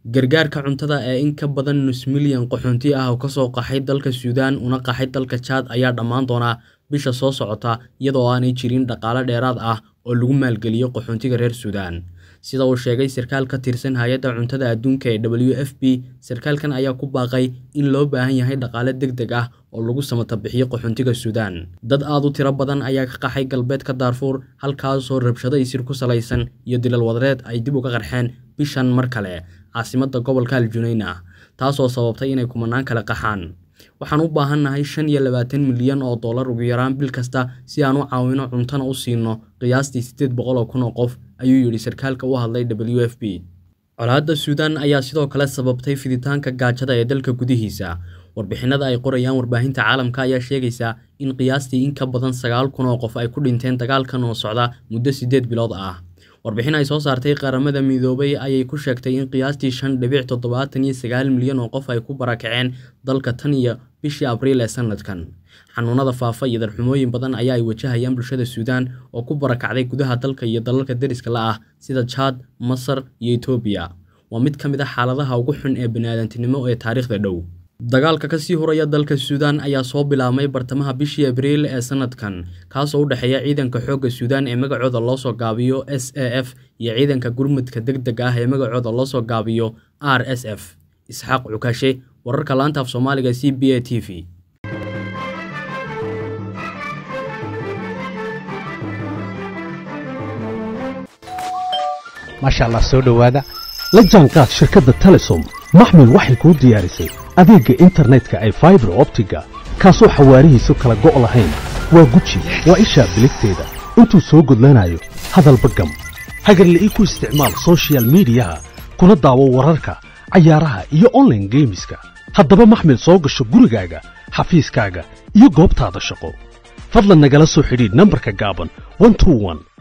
gargaarka cuntada ee in ka badan nus milyan qaxoonti ah oo kasoo qaxay dalka suudaan una qaxay dalka jaad ayaa dhammaan doona bisha soo socota iyadoo aanay jirin dhaqaale dheeraad ah oo lagu maalgeliyo qaxoontiga reer suudaan sida uu sheegay sarkaal ka tirsan hay-adda cuntada adduunka ee w f p sarkaalkan ayaa ku baaqay in loo baahan yahay dhaqaale deg deg ah oo lagu samata bixiyo qaxoontiga suudaan dad aad u tiro badan ayaa ka qaxay galbeedka daarfuur halkaasoo rabshado isir ku salaysan iyo dilal wadareed ay dib uga qarxeen bishan mar kale caasimadda gobolka aljunayna taasoo sababtay inay kumanaan kale qaxaan waxaan u baahannahay shan iyo labaatan milyan oo dollar ugu yaraan bil kasta si aan u caawino cuntana u siino qiyaastii siddeed boqol oo kun oo qof ayuu yidhi sarkaalka u hadlay w f p colaadda suudaan ayaa sidoo kale sababtay fiditaanka gaajada ee dalka gudihiisa warbixinada ay qorayaan warbaahinta caalamka ayaa sheegaysa in qiyaastii in ka badan sagaal kun oo qof ay ku dhinteen dagaalkan oo socda muddo siddeed bilood ah warbixin ay soo saartay qaramada midoobay ayay ku sheegtay in qiyaastii shan dhibic toddobaatan iyo sagaal milyan oo qof ay ku barakaceen dalka tan iyo bishii abriil ee sanadkan xanuunada faafa iyo darxumooyin badan ayaa ay wajahayaan bulshada suudaan oo ku barakacday gudaha dalka iyo dalalka deriska la ah sida jaad masar iyo etoobiya waa mid ka mid a xaaladaha ugu xun ee baniaadantinimo ee taariikhda dhow dagaalka kasii huraya dalka suudaan ayaa soo bilaabmay bartamaha bishii abriil ee sanadkan kaasoo u dhexeeya ciidanka xoogga suudaan ee magacooda loosoo gaabiyo s a f iyo ciidanka gurmudka deg deg ah ee magacooda loosoo gaabiyo r s f isxaaq cukashe wararka laanta af soomaaliga c b a t v maasha allah soo dhowaada la jaanqaad shirkadda telesom maxmil waxay kuu diyaarisay adeegga internetka ay faibar optiga kaasoo xawaarihiisu kala go' lahayn waa guji waa ishaa biligteeda intuu soo gudlanayo hadalba gam hagarle ii ku isticmaal sochial midiyaha kuna daawo wararka cayaaraha iyo onlaine geemiska haddaba maxmil soo gasho gurigaaga xafiiskaaga iyo goobtaada shaqo fadlan nagala soo xidhiidh nambarka gaaban